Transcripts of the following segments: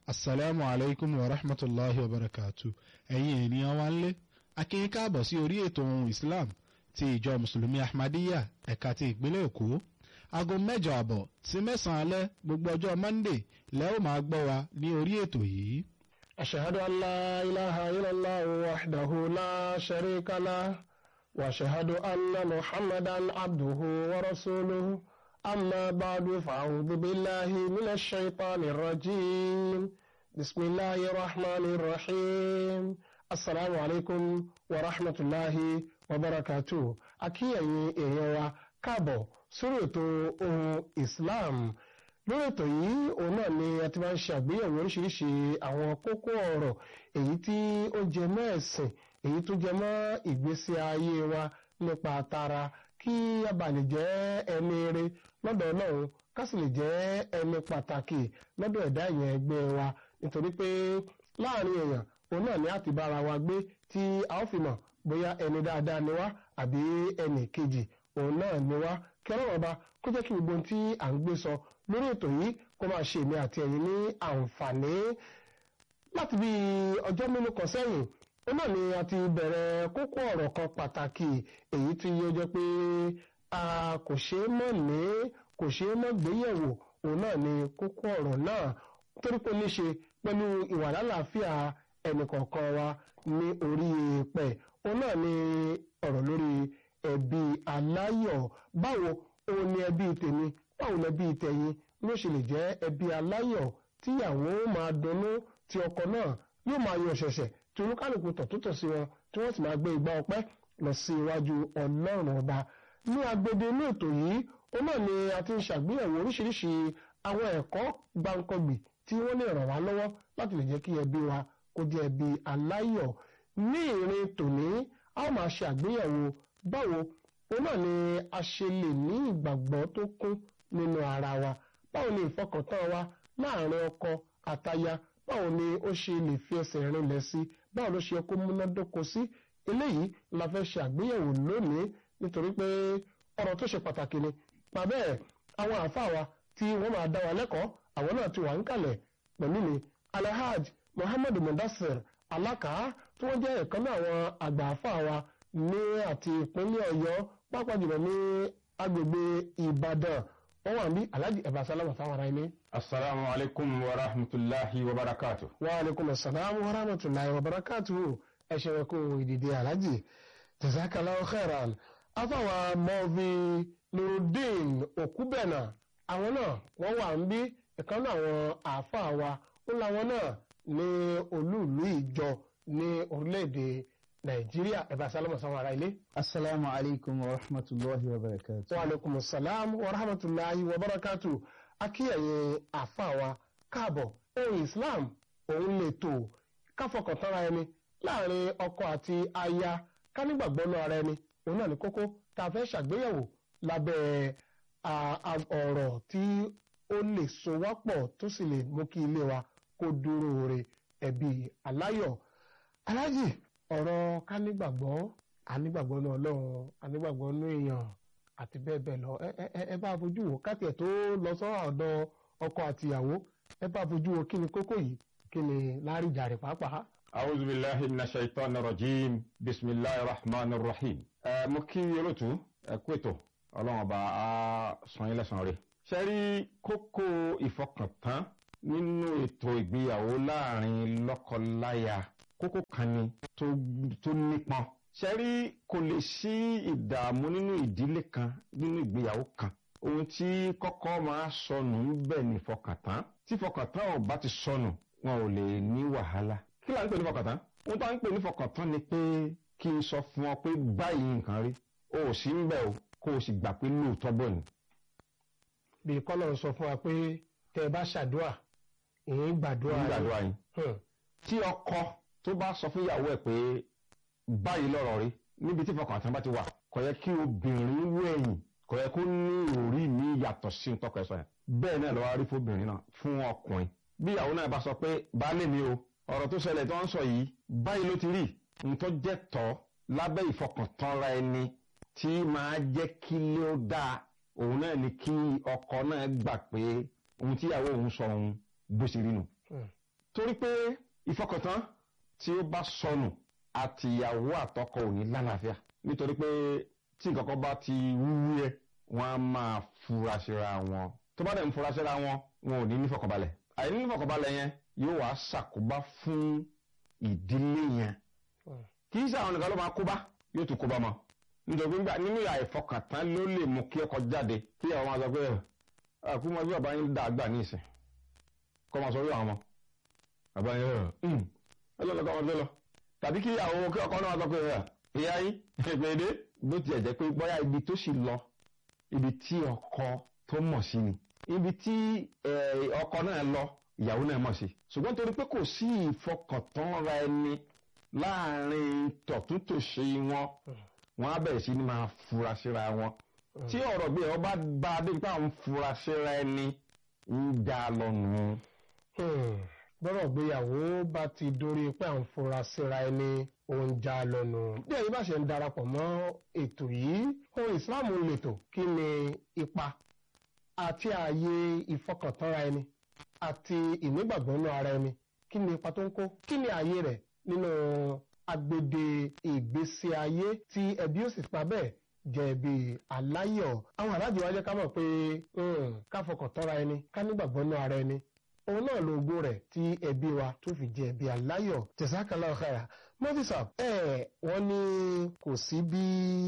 asalaamu alaykum wa rahmatulahi wa barakatu ẹ̀yin ènìyàn wa ń lé akínyìn káàbọ̀ sí orí ètò ohun islam ti ìjọ mùsùlùmí ahmadiyya ẹ̀ka ti ìpínlẹ̀ èkó aago mẹ́jọ àbọ̀ sí mẹ́sàn-án alẹ́ gbogbo ọjọ́ monday lẹ́ ó máa gbọ́ wa ní orí ètò yìí. أشهد أن لا إله إلا الله وحده لا شريك له وأشهد أن محمدا عبده ورسوله أما بعد فأعوذ بالله من الشيطان الرجيم بسم الله الرحمن الرحيم السلام عليكم ورحمة الله وبركاته أكيد إيوا كابو سورة إسلام lórí ètò yìí òun náà ni a ti máa ń ṣe àgbéyẹ̀wò oríṣiríṣi àwọn kókó ọ̀rọ̀ èyí tí ó jẹ mọ́ ẹ̀sìn èyí tó jẹ mọ́ ìgbésí ayé wa nípa tara kí a bá lè jẹ́ ẹni eré lọ́dọ̀ Ọlọ́run ká sì lè jẹ́ ẹni pàtàkì lọ́dọ̀ ẹ̀dá ìyẹn ẹgbẹ́ wa nítorí pé láàrin èèyàn òun náà ni a ti bára wa gbé tí a ó fi mọ̀ bóyá ẹni dáadáa ni wá àbí ẹnì kejì òun náà ni wá kí Ọlọ́run ọba kó jẹ́ kí gbogbo ohun tí à ń gbé sọ lórí ètò yìí kó máa ṣe èmi àti ẹ̀yin ní àǹfààní láti bí ọjọ́ mélòó kan sẹ́yìn ó náà ni a ti bẹ̀rẹ̀ kókó ọ̀rọ̀ kan pàtàkì èyí tí ó jẹ́ pé a kò ṣeé mọ̀ ní kò ṣeé mọ̀ gbéyẹ̀wò òun náà ni kókó ọ̀rọ̀ náà torí pé ó ní ṣe pẹ̀lú ìwà lálàáfíà ẹnìkọ̀ọ̀kan wa ní orí èèpẹ̀ òun náà ni ọ̀rọ̀ lórí ẹbí aláyọ̀ báwo òun ni ẹbí tèmi báwo lẹbí tẹ̀yin ló ṣe lè jẹ́ ẹbí aláyọ̀ tíyàwó máa dunnú tí ọkọ náà yóò máa yọ ṣẹ̀ṣẹ̀ tí olúkálùkù tọ̀ tó tọ̀ sí wọn tí wọ́n sì máa gbé igbá ọpẹ́ lọ sí iwájú ọlọ́run ọba ní agbede inú ètò yìí ó náà ni a ti ń ṣàgbéyẹ̀wò oríṣiríṣi àwọn ẹ̀kọ́ gbáǹkọ́gbì tí wọ́n lè ràn wá lọ́wọ́ láti lè jẹ́ kí ẹbí wa kó jẹ́ ẹbí aláyọ̀ ní ìrìn tòní a ó máa ṣe àgbéyẹ̀wò báwo ó náà ni a ṣe lè ní ìgbàgbọ́ tó kún nínú ara wa báwo ni ìfọkàntán wa láàrin ọkọ àtaya báwo ni ó ṣe lè fi ẹsẹ̀ rinlẹ̀ sí báwo ló ṣe kó múnádóko sí eléyìí la fẹ́ ṣe àgbéyẹ̀wò lónìí nítorí pé ọ̀rọ̀ tó ṣe pàtàkì ni bàbá ẹ̀ àwọn àáfàá wa tí wọ́n máa dá wa lẹ́kọ̀ọ́ àwọn náà ti wà ń kalẹ̀ pẹ̀lú mi alhaj muhammed mudassir alaka tí wọ́n jẹ́ ẹ̀kan náà àwọn àgbà àáfàá wa ní àti ìpínlẹ̀ ọ̀yọ́ pápá jùlọ ní agbègbè ìbàdàn wọ́n wà ní alhaji ẹ̀bà sálámà sáwọn ará ilé. asalaamu alaykum wa rahmatulahi wa barakatu. wa aleykum asalaam wa rahmatulahi wa barakatu. ẹ ṣeun kú ìdìde alhaji jazakallahu khairan. afáwa mọ́ọ̀fì nurudeen òkúbẹ̀nà àwọn náà wọ́n wà ń bí ìkan náà àwọn àáfàá wa ó láwọn náà ní olúùlú ìjọ ní orílẹ̀-èdè nàìjíríà ẹ̀bà sálámà sáwọn ará ilé. asalaamu alaykum wa rahmatulahi wa barakatu. wa aleykum salaam wa rahmatulahi wa barakatu akíyẹ̀yẹ àfàwà káàbọ̀ ohun islam òun lè tò káfọkàntánra ẹni láàrin ọkọ àti aya ká nígbàgbọ́ náà ara ẹni òun náà ní kókó tá a fẹ́ ṣàgbéyẹ̀wò lábẹ́ ọ̀rọ̀ tí ó lè so wá pọ̀ tó sì lè mú kí ilé wa kó dúró re ẹbí aláyọ̀ alájì ọ̀rọ̀ ká nígbàgbọ́ anígbàgbọ́ náà ọlọ́run anígbàgbọ́ nú èèyàn àti bẹ́ẹ̀ bẹ́ẹ̀ lọ ẹ bá fojú wo káti ẹ̀ tó lọ sọ́rọ̀ ọ̀dọ̀ ọkọ àti ìyàwó ẹ bá fojú wo kí ni kókó yìí kí ni láríjà rẹ̀ pàápàá. awuzu bilahi mina shaitan rajim bisimilahi rahman rahim. ẹ mo kí olóòtú ẹ kú ètò ọlọ́run ọba á san yín lẹ́san rẹ̀. ṣe rí kókó ìfọkàntán nínú ètò ìgbéyàwó láàrin lọ́kọ-láya kókó kan ni tó nípọn ṣẹ́rí kò lè sí ìdààmú nínú ìdílé kan nínú ìgbéyàwó kan ohun tí kọ́kọ́ máa sọnù ń bẹ̀ ní fọkàntán tí fọkàntán ò bá ti sọnù wọn ò lè ní wàhálà kí là ń pè ní fọkàntán ohun tó ń pè ní fọkàntán ni pé kí n sọ fún ọ pé báyìí nǹkan rí o ò sí ń bẹ̀ o kó o sì gbà pé lóòótọ́ bọ̀ ni. bí kọ́lọ̀ sọ fún wa pé tẹ ẹ bá ṣàdúrà ìyẹn gbàdúrà yín tí ọkọ tó bá sọ fún ìyàwó ẹ̀ pé báyìí lọ́rọ̀ rí níbi tí fọkàntán bá ti wà kò yẹ kí obìnrin wú ẹ̀yìn kò yẹ kó ní òrí mi yàtọ̀ sí ntọ́kọ ẹ̀ sọ yẹn bẹ́ẹ̀ náà lọ́wọ́ rí fóbìnrin náà fún ọkùnrin bí ìyàwó náà bá sọ pé baálé mi o ọ̀rọ̀ tó ṣẹlẹ̀ tó ń sọ yìí báyìí ló ti rí ntọ́ jẹ́ tọ́ lábẹ́ ìfọkàntánra ẹni tí máa jẹ́ kí lé ó dáa òun náà ni kí ọkọ náà gbà pé ohun tí ìyàwó òun sọ òun bó ṣe rí nù torí pé ìfọkàntán tí ó bá sọnù àtìyàwó àtọkọ ò ní lálàáfíà nítorí pé tí nǹkan kan bá ti wúwú yẹ wọn á máa fura síra wọn tó bá dẹ̀ ń fura síra wọn wọn ò ní nífọkànbalẹ̀ àìní nífọkànbalẹ̀ yẹn yóò wá ṣàkóbá fún ìdílé yẹn kì í ṣe àwọn nìkan ló máa kóbá yóò tún kóbá mọ́ nítorí pé nínú ìyá ìfọkàntán ló lè mú kí ọkọ jáde kí àwọn máa sọ pé àkú máa bí bàbá yín dá àgbà ní ìsìn kọ́ máa sọ wí àwọn ọmọ bàbá yín rẹ̀ ẹ lọ́lọ́ kọ́ ọmọdé lọ tàbí kí àwọn kí ọkọ náà sọ pé ìyá yín ìpèdè bó tiẹ̀ jẹ́ pé bóyá ibi tó sì lọ ibi tí ọkọ tó mọ̀ sí ni ibi tí ọkọ náà lọ ìyàwó náà mọ̀ sí ṣùgbọ́n torí pé kò sí ìfọkàntánra ẹni láàrin tọ̀túntòṣe wọn wọn á bẹ̀rẹ̀ sí ni máa fura síra wọn tí ọ̀rọ̀ bí ẹ̀ ọba bá a dé pé àwọn fura síra ẹni ń dá lọ́nu. bọ́rọ̀ gbéyàwó bá ti dórí pé à ń fura síra ẹni òun já lọ́nu. bí ẹ̀yin bá ṣe ń darapọ̀ mọ́ ètò yìí ohun ìsìláàmù lètò kí ni ipa àti ààyè ìfọkàntánra ẹni àti ìnígbàgbọ́nú ara ẹni kí ni ipa tó ń kó kí ni ààyè rẹ̀ nínú agbede ìgbésí ayé tí ẹbí ó sì pa bẹ́ẹ̀ jẹ́ ẹbí aláyọ̀ àwọn aláàjì wa jẹ́ ká mọ̀ pé ká fọkàn tọ́ra ẹni ká nígbàgbọ́nú ara ẹni òun náà lo ogún rẹ̀ tí ẹbí wa tó fi jẹ́ ẹbí aláyọ̀ tẹ̀sákàlá ọ̀káyà mọ́físà ẹ̀ wọ́n ní kò sí bí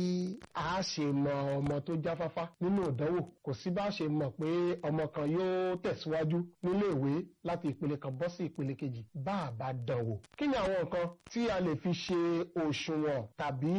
a ṣe mọ ọmọ tó jáfáfá nínú ìdánwò kò sí bá a ṣe mọ̀ pé ọmọ kan yóò tẹ̀síwájú nílé ìwé láti ìpele kan bọ́ sí ìpele kejì bá a bá dánwò. kí ni àwọn nǹkan tí a lè fi ṣe òṣùwọ̀n tàbí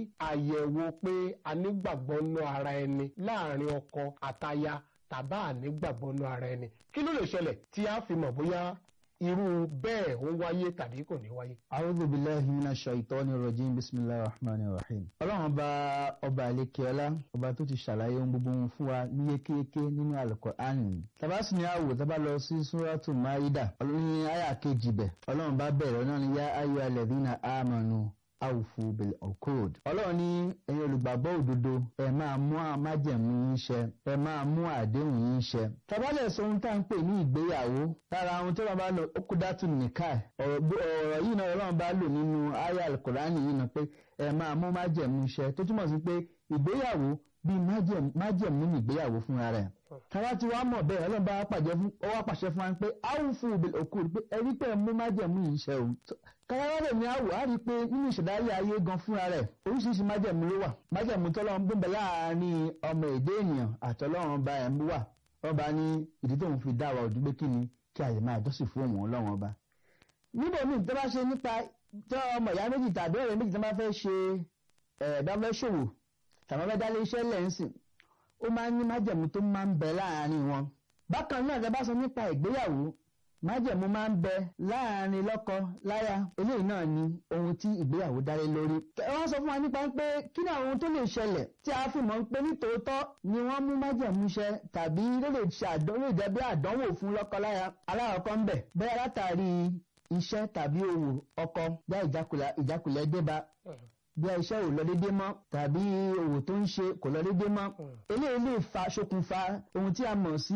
àyẹ̀wò pé a nígbàgbọ́ nú ara ẹni láàrin ọkọ àtaya tàbá ànígbàgbọ́ nú ara ẹni kí ló lè ṣẹlẹ̀ tí a fi mọ̀ bóyá irú bẹ́ẹ̀ ń wáyé tàbí kò ní wáyé. a'udhu billahi minash shaitani rajim bismillahir rahmanir rahim. ọlọ́run ọba ọba àlekèọ́lá ọba tó ti ṣàlàyé ohun gbogbo ohun fún wa ní yékéyéké nínú Al-Qur'an. tabasi ni àwò tábà lọ sí suratu maida ní àyà kejì bẹ̀ ọlọ́run bá bẹ̀rẹ̀ náà ní yá ayyuhal ladhina amanu awufu bil okod. ọlọ́run ní ẹ̀yin olùgbàgbọ́ òdodo ẹ máa mú májẹ̀mú yín ṣẹ ẹ máa mú àdéhùn yín ṣẹ. tabalẹ̀ sọ ohun tá à ń pè ní ìgbéyàwó lára ohun tó bá lọ okudatu nìka ọ̀rọ̀ yìí náà ọlọ́run bá lò nínú aya alukurani yìí náà pé ẹ máa mú májẹ̀mú ṣẹ tó túmọ̀ sí pé ìgbéyàwó bíi májẹ̀mú ní ìgbéyàwó fúnra rẹ̀ tàbá tí wàá mọ̀ bẹ́ẹ̀ ọlọ́run bá wá pàṣẹ fún wa pé awufu bil okod pé ẹ rí pé ẹ mú májẹ̀mú yìí ṣẹ o káyọ̀rọ̀ ní àwò á rí i pé nínú ìṣẹ̀dáyé ayé gan fúnra rẹ̀ oríṣiríṣi májẹ̀mú ló wà májẹ̀mú tọ́lọ́run gbọ́n bẹ̀ láàárín ọmọ èdè ènìyàn àtọ́lọ́run ọba ẹ̀ ń wà ọba ní ìdí tóun fi dá wa òdú pé kí ni kí a lè máa jọ́sìn fún òun ọlọ́run ọba. níbo mi tó bá ṣe nípa tọ́ ọmọ ìyá méjì tàbí ọ̀rẹ́ méjì tó bá fẹ́ ṣe ẹ̀ẹ́dọ́fẹ́ ṣòwò tàbí ọmọ dálé iṣẹ́ lẹ́ǹsìn ó máa ń ní májẹ̀mú tó máa ń bẹ láàárín wọn. bákan náà tẹ́ bá sọ nípa ìgbéyàwó májẹ̀mú máa ń bẹ láàrin lọ́kọ láya eléyìí náà ni ohun tí ìgbéyàwó dálé lórí. wọ́n sọ fún wa nípa pé kí ni àwọn ohun tó lè ṣẹlẹ̀ tí a fi mọ̀ pé nítòótọ́ ni wọ́n mú májẹ̀mú ṣẹ tàbí ló lè ṣe àdánwò ìdẹ́bí àdánwò fún lọ́kọ láya aláwọ̀kọ́ ń bẹ̀ bẹ́ẹ̀ látàrí iṣẹ́ tàbí òwò ọkọ já ìjákulẹ̀ débá bí iṣẹ́ ò lọ déédéé mọ́ tàbí òwò tó ń ṣe kò lọ déédéé mọ́ eléyìí lè fa ṣokùnfà ohun tí a mọ̀ sí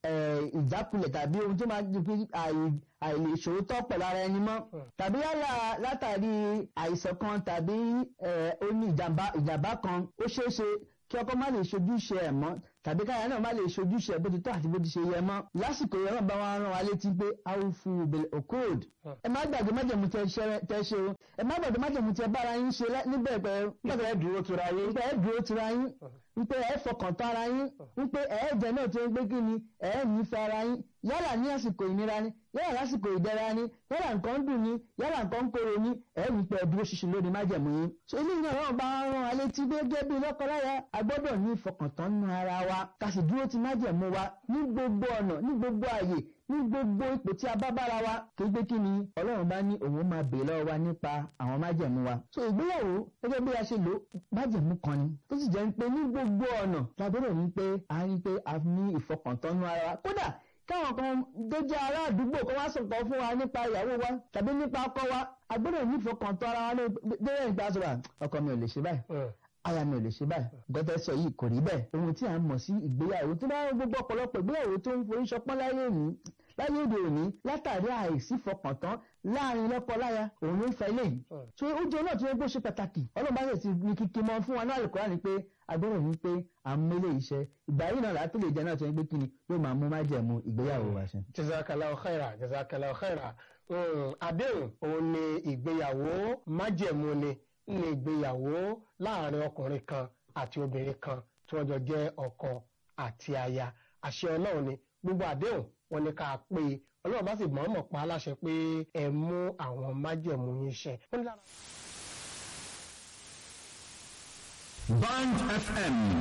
ìjákulẹ̀ tàbí ohun tó máa di pé àìlèṣòótọ́ pẹ̀lú ara ẹni mọ́ tàbí yálà látàrí àìsàn kan tàbí ó ní ìjàmbá kan ó ṣeé ṣe kí ọkọ má lè ṣojúṣe ẹ̀ mọ́ tàbí káyà náà má lè ṣojúṣe ẹ̀ bó ti tọ́ àti bó ti ṣe yẹ mọ́ lásìkò yẹn náà bá wọn rán wa létí pé awufu bil okod ẹ má gbàgbé májèmú tẹ ṣe o ẹ má gbàgbé májèmú tẹ bára yín ṣe níbẹ̀ pẹ̀ nígbà ẹ dúró tura yín nígbà ẹ dúró tura yín wípé ẹ fọkàn tán ara yín wípé ẹ jẹ náà tó ń gbé kí ni ẹ nífẹ̀ẹ́ ara yín yálà ní àsìkò ìnira ni yálà lásìkò ìdẹ̀ra ni yálà nǹkan dùn ni yálà nǹkan kóró ni ẹ wípé ẹ dúró ṣinṣin lórí májẹ̀mú yín. ṣé ilé ìyá náà bá rán alẹ́ tí gẹ́gẹ́ bí lọ́kọláya a gbọ́dọ̀ ní ìfọkàntán nínú ara wa ká sì dúró ti májẹ̀mú wa ní gbogbo ọ̀nà ní gbogbo àyè ní gbogbo ipò tí a bá bára wa kí gbé kí ni ọlọ́run bá ní òun máa bèèrè lọ́wọ́ wa nípa àwọn májẹ̀mú wa. so ìgbéyàwó gẹ́gẹ́ bí a ṣe lò májẹ̀mú kan ni tó sì jẹ́ pé ní gbogbo ọ̀nà la gbọ́dọ̀ ní pé a rí pé a ní ìfọkàntánú ara wa kódà káwọn kan tó jẹ́ ará àdúgbò kan wá sọ̀tọ̀ fún wa nípa ìyàwó wa tàbí nípa ọkọ wa a gbọ́dọ̀ ní ìfọkàntán ara wa lórí ìgbà sọ̀rọ̀ ọkọ mi ò lè ṣe báyìí aya mi ò lè ṣe báyìí gọ́tẹ́ sọ yìí kò rí bẹ́ẹ̀ ohun tí a ń mọ̀ sí ìgbéyàwó tó bá gbogbo ọ̀pọ̀lọpọ̀ ìgbéyàwó tó ń forí ṣọpọ́n láyé ní láyé òde òní látàrí àìsí fọkàntán láàrin lọ́kọ-láya òun ló ń fa eléyìí so ó jẹ́ náà tó yẹ kó ṣe pàtàkì ọlọ́run bá sì ti ní kíkí mọ́ fún wa náà àlùkòrán ni pé agbọ́dọ̀ ní pé àmúlé iṣẹ́ ìgbà yìí náà látó lè jẹ́ náà tó yẹ pé kíni yóò máa mú májẹ̀mú ìgbéyàwó wa ṣe. jazakallahu khaira jazakallahu khaira àdéhùn òun ni ìgbéyàwó májẹ̀mú ni ní ìgbéyàwó láàrin ọkùnrin kan àti obìnrin kan tí wọ́n jọ jẹ́ ọkọ àti aya àṣẹ ọlọ́run ni gbogbo àdéhùn wọn ni ká pé ọlọ́run bá sì mọ̀ọ́mọ̀ pa á láṣẹ pé ẹ mú àwọn májẹ̀mú yín ṣẹ. Band FM